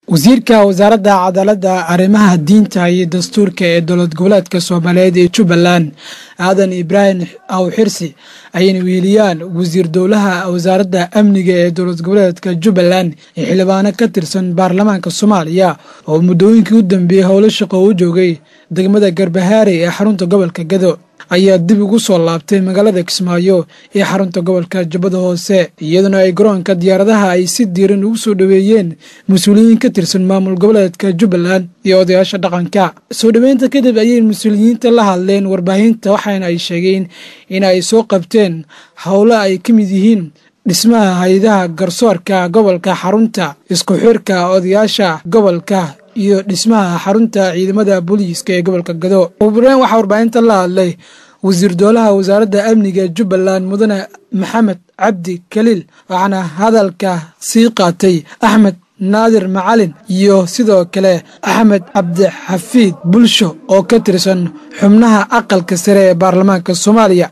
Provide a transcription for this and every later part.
wasiirka wasaaradda cadaaladda arrimaha diinta iyo dastuurka ee dowlad goboleedka soomaaliyeed ee jubbaland aadan ibraahim awxirsi ayayna weheliyaan wasiir dowlaha wasaaradda amniga ee dowlad goboleedka jubbaland iyo xildhibaano ka tirsan baarlamaanka soomaaliya oo muddooyinkii u dambeeyey howlo shaqo u joogay degmada garbahaare ee xarunta gobolka gado ayaa dib ugu soo laabtay magaalada kismaayo ee xarunta gobolka jubbada hoose iyaduna ay garoonka diyaaradaha ay si diiran ugu soo dhoweeyeen mas-uuliyiin ka tirsan maamul goboleedka jubbaland iyo odayaasha dhaqanka soo dhoweynta kadib ayay mas-uuliyiinta la hadleen warbaahinta waxaana ay sheegeen in ay soo qabteen howlo ay ka mid yihiin dhismaha hay-adaha garsoorka gobolka xarunta isku xirka odayaasha gobolka iyo dhismaha xarunta ciidamada booliiska ee gobolka gado ubureen waxaa warbaahinta la hadlay wasiir doolaha wasaaradda amniga jubbaland mudane maxamed cabdi kaliil waxaana hadalka sii qaatay axmed naadir macalin iyo sidoo kale axmed cabdixafiid bulsho oo ka tirsan xubnaha aqalka sare ee baarlamaanka soomaaliya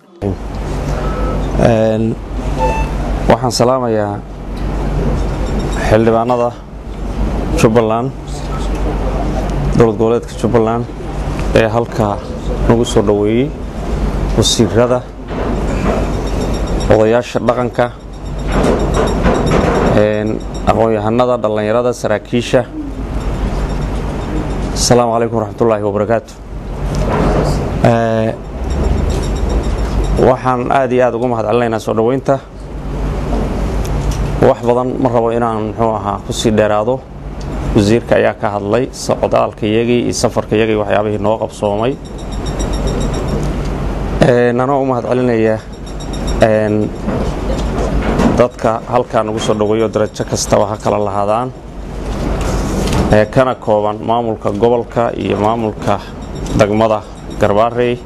waxaan salaamayaa xildhibaanada jubbaland dowlad goboleedka jubbaland ee halkaa nagu soo dhoweeyey wasiirada odayaasha dhaqanka aqoon-yahanada dhallinyarada saraakiisha asalaamu calaykum waraxmatullaahi wabarakaatu waxaan aad iyo aad ugu mahad celinaynaa soo dhoweynta wax badan ma rabo inaan muxuu ahaa ku sii dheeraado wasiirka ayaa ka hadlay socdaalkayagii iyo safarkayagii waxyaabihii noo qabsoomay anoo u mahad celinaya dadka halkaa nagu soo dhoweeyo darajo kastaba ha kala lahaadaan kana kooban maamulka gobolka iyo maamulka degmada garbaarey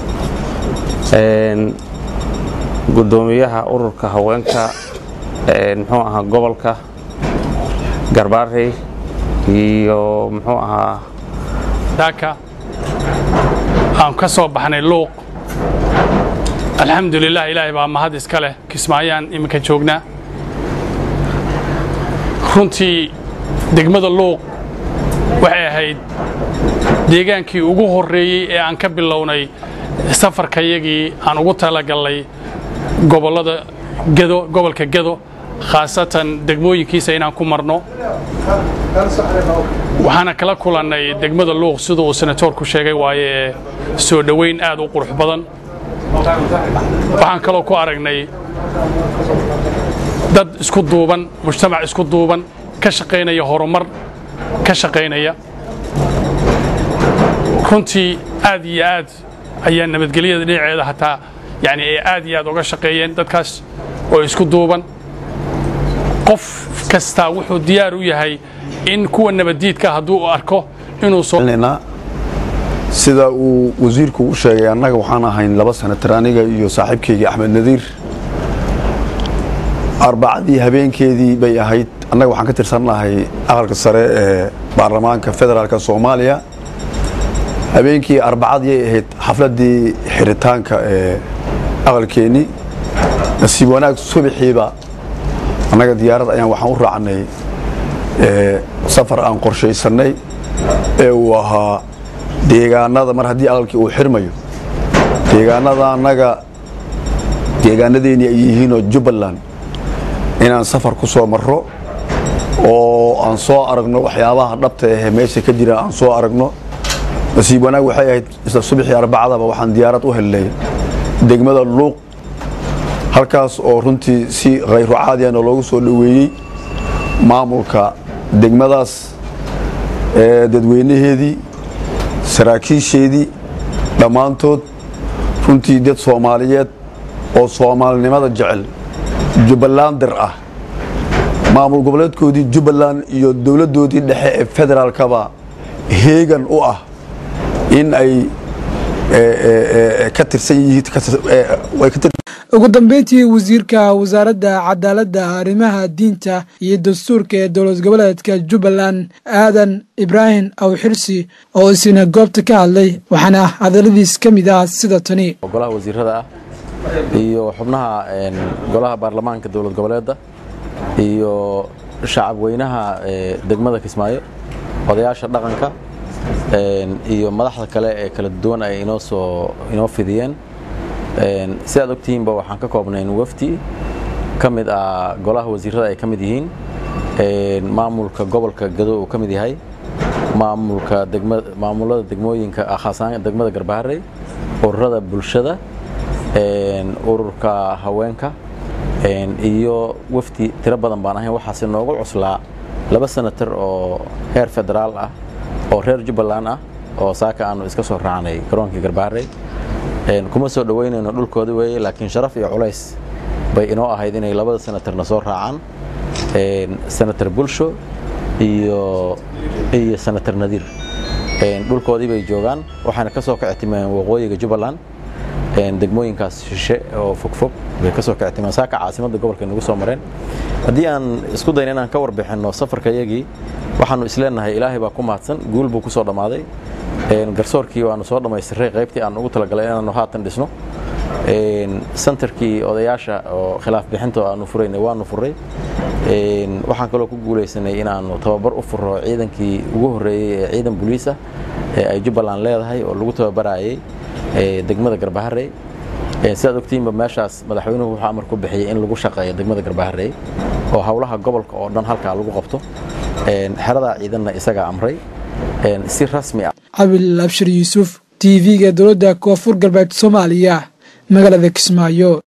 gudoomiyaha ururka haweenka muxuu ahaa gobolka garbaarey iyo muxuu ahaa daaka aan ka soo baxnay luuq alxamdulilah ilaahay baa mahad iska leh kismaayaan iminka joognaa runtii degmada luuq waxay ahayd deegaankii ugu horreeyey ee aan ka bilownay safarkayagii aan ugu talagallay gobollada gedo gobolka gedo khaasatan degmooyinkiisa inaan ku marno waxaana kala kulannay degmada luuq sida uu senatoorku sheegay waaye ee soo dhoweyn aad u qurux badan waxaan kaloo ku aragnay dad isku duuban mujtamac isku duuban ka shaqaynaya horumar ka shaqaynaya runtii aad iyo aad ayaa nabadgelyada dhinaceeda hataa yani ay aad iyo aad uga shaqeeyeen dadkaas oo isku duuban qof kastaa wuxuu diyaar u yahay in kuwa nabaddiidka hadduu arko inuu sida uu wasiirku u sheegay annaga waxaan ahayn laba sanatar aniga iyo saaxiibkaygii axmed nadiir arbacadii habeenkeedii bay ahayd annaga waxaan ka tirsannahay aqalka sare ee baarlamaanka federaalka soomaaliya habeenkii arbacadii ay ahayd xafladdii xiritaanka ee aqalkeennii nasiib wanaag subaxiiba annaga diyaarad ayaan waxaan u raacnay safar aan qorshaysannay ee uu ahaa deegaanada mar haddii aqalkii uu xirmayo deegaanada annaga deegaanadeennii ay yihiinoo jubbaland inaan safar ku soo marro oo aan soo aragno waxyaabaha dhabta ahee meesha ka jira aan soo aragno nasiib wanaag waxay ahayd isla subaxii arbacadaba waxaan diyaarad u helnay degmada luuq halkaas oo runtii si khayru caadiyana loogu soo dhoweeyey maamulka degmadaas dadweynaheedii saraakiisheedii dhammaantood runtii dad soomaaliyeed oo soomaalinimada jecel jubbalandir ah maamul goboleedkoodii jubbaland iyo dowladdoodii dhexe ee federaalkaba heegan u ah in ay ka tirsan yihiin ugu dambeyntii wasiirka wasaaradda cadaaladda arrimaha diinta iyo dastuurka ee dowlad goboleedka jubbaland aadan ibraahim awxirsi oo isina goobta ka hadlay waxaana hadalladiis ka mid ah sida tani golaha wasiirada ah iyo xubnaha golaha baarlamaanka dowlad goboleedda iyo shacab weynaha degmada kismaayo odayaasha dhaqanka iyo madaxda kale ee kala duwan ay inoo soo inoo fidiyeen si aad ogtihiinba waxaan ka koobnayn wafdi ka mid ah golaha wasiirada ay ka mid yihiin maamulka gobolka gado uu ka mid yahay maamulka maamulada degmooyinka khaasaan degmada garbaharey ururada bulshada ururka haweenka iyo wafdi tiro badan baan ahayn waxaase noogu cuslaa laba senatar oo heer federaal ah oo reer jubbaland ah oo saaka aanu iska soo raacnay garoonkii garbaharey kuma soo dhoweynayno dhulkooda weeye laakiin sharaf iyo culays bay inoo ahayd inay labada senatarna soo raacaan senatar bulsho iyo iyo senatar nadiir dhulkoodii bay joogaan waxaana ka soo kactimeen waqooyiga jubbaland degmooyinkaas shishe oo fogfog bay ka soo kactimeen saaka caasimadda gobolka nagu soo mareen haddii aan isku dayna inaan ka warbixinno safarka yagii waxaanu isleenahay ilaahay baa ku mahadsan guul buu ku soo dhammaaday garsoorkii waanu soo dhammaystiray qaybtii aan ugu talagalay inaanu haatan dhisno sentarkii odayaasha oo khilaaf bixinta aanu furaynay waanu furay waxaan kaloo ku guulaysanay inaanu tababar u furo ciidankii ugu horreeyey ee ciidan boliis ah ee ay jubbaland leedahay oo lagu tababarayay degmada garbaharey sidaad ogtiinba meeshaas madaxweynuhu wuxuu amar ku bixiyey in lagu shaqeeyo degmada garbaharey oo howlaha gobolka oo dhan halkaa lagu qabto xeradaa ciidanna isagaa amray si rasmi ah cabil abshir yuusuf t v-ga dowladda koonfur galbeed soomaaliya magaalada kismaayo